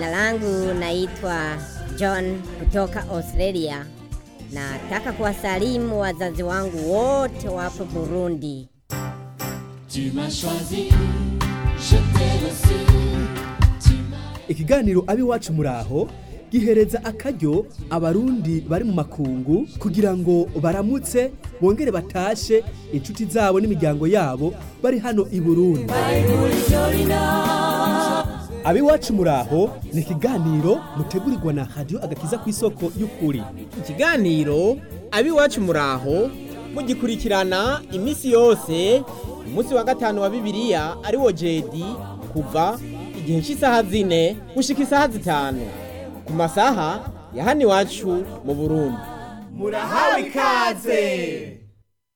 Jina langu naitwa John kutoka Australia. Nataka kuwasalimu wazazi wangu wote wapo Burundi. Tu m'as choisi, je t'ai reçu. Tu m'as ikiganiro abiwacu muraho gihereza akaryo abarundi bari mu makungu kugira ngo baramutse bongere batashe inshuti zabo n'imiryango yabo bari hano i Burundi abiwacu muraho ni ikiganiro mutegurirwa na radio agakiza ku isoko y'ukuri ikiganiro abiwacu muraho mugikurikirana iminsi yose umunsi wa gatanu wa bibiliya ari wo jedi kuva igihe cy'isaha zine gushika isaha zitanu ku masaha ya hano iwacu mu burundi murahawe ikaze